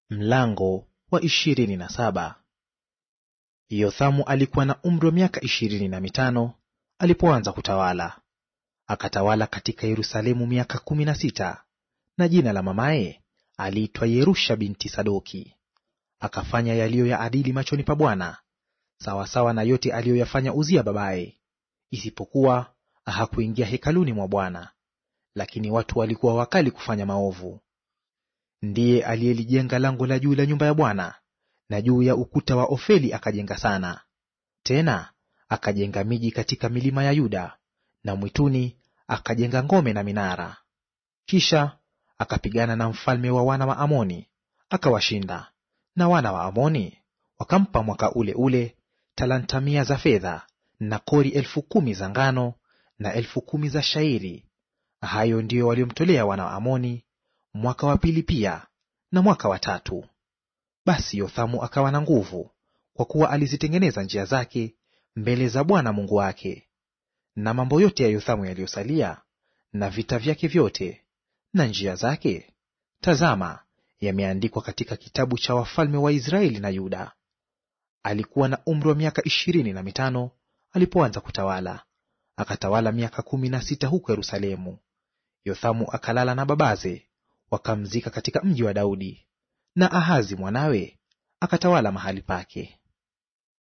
Mlango wa ishirini na saba. Yothamu alikuwa na umri wa miaka ishirini na mitano alipoanza kutawala, akatawala katika Yerusalemu miaka kumi na sita. Na jina la mamaye aliitwa Yerusha binti Sadoki. Akafanya yaliyo ya adili machoni pa Bwana, sawasawa na yote aliyoyafanya Uzia babaye, isipokuwa hakuingia hekaluni mwa Bwana, lakini watu walikuwa wakali kufanya maovu. Ndiye aliyelijenga lango la juu la nyumba ya Bwana, na juu ya ukuta wa Ofeli akajenga sana. Tena akajenga miji katika milima ya Yuda, na mwituni akajenga ngome na minara. Kisha akapigana na mfalme wa wana wa Amoni akawashinda, na wana wa Amoni wakampa mwaka ule ule talanta mia za fedha na kori elfu kumi za ngano na elfu kumi za shairi. Hayo ndiyo waliomtolea wana wa Amoni mwaka wa pili pia na mwaka wa tatu. Basi Yothamu akawa na nguvu, kwa kuwa alizitengeneza njia zake mbele za Bwana Mungu wake. Na mambo yote ya Yothamu yaliyosalia na vita vyake vyote na njia zake, tazama, yameandikwa katika kitabu cha wafalme wa Israeli na Yuda. Alikuwa na umri wa miaka ishirini na mitano alipoanza kutawala, akatawala miaka kumi na sita huko Yerusalemu. Yothamu akalala na babaze wakamzika katika mji wa Daudi, na Ahazi mwanawe akatawala mahali pake.